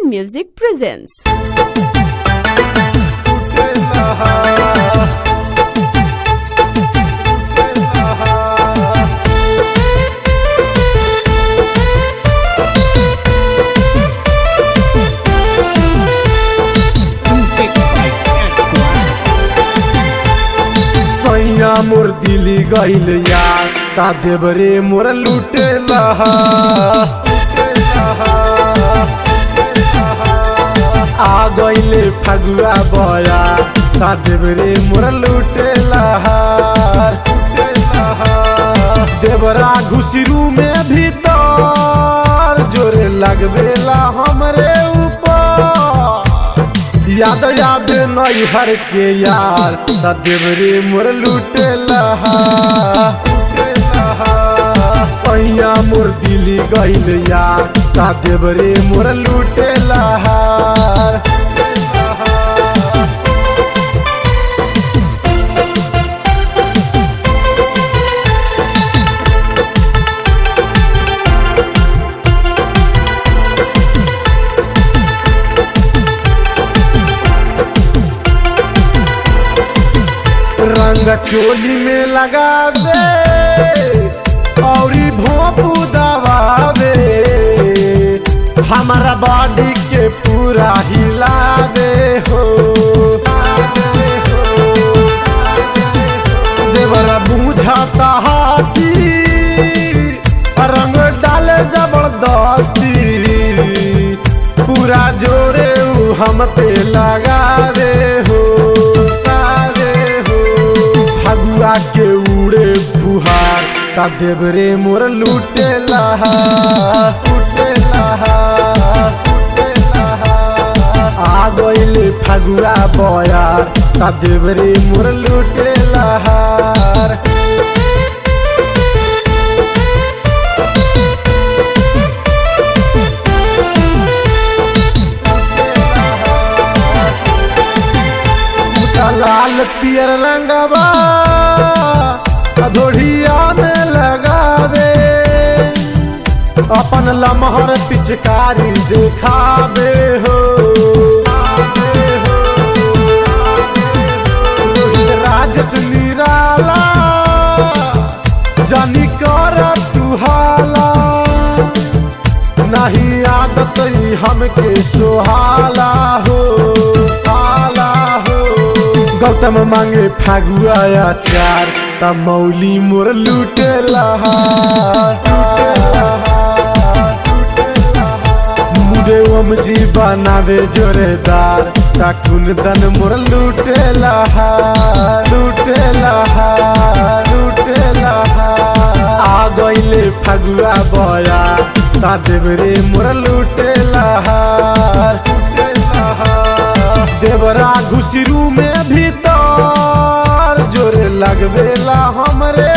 Music presents. सैया मोर दिली गईल यार ता देवरे मोर लूटे लहा आ गईले फगुआ बया ता देवरे मोर लूटे लहा देवरा घुसरू में भीतर जोरे लगवेला हमरे ऊपर याद याद नई हर के यार सदेवरे मोर लूटे लहा सैया मोर दिली गईल यार सदेवरे मोर लूटे लहार रंग चोली में लगावे औरी भोंपू दबावे हमारा बॉडी के पूरा हिलावे हो देवरा बुझाता हासी रंग डाले जबरदस्ती पूरा जोरे उ हम पे लगावे हो लगावे हो फगुआ के उड़े फुहार ता देवरे मोर लूटे लहा लूटे लहा लूटे लहा आ गईले फगुआ बयार ता देवरे मोर लूटे लहार लाल पियर रंगवा अधोड़िया में लगावे अपन लमहर पिचकारी देखावे हो रोहित राजस निराला जानी कर तुहाला नहीं आदत ही हमके सुहाला हो हाला हो गौतम मांगे फागुआ चार त मौली मोर लूटे लहा मुडे ओम जी बनावे जोरेदार ता कुंदन मोर लूटे लहा लूटे लहा लूटे लहा आ गईले फगुआ बया ता देवरे मोर लूटे लहार देवरा घुसरू में भीतर जोरे लगवेला हमरे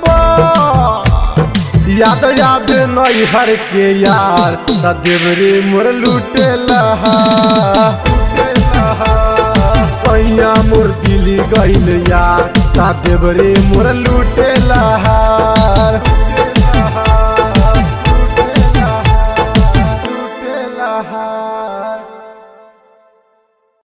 ऊपर याद याद नई हर के यार ता देवरे मोर लूटे लहा सैया मोर दिली गईल यार ता देवरे मोर लूटे लहार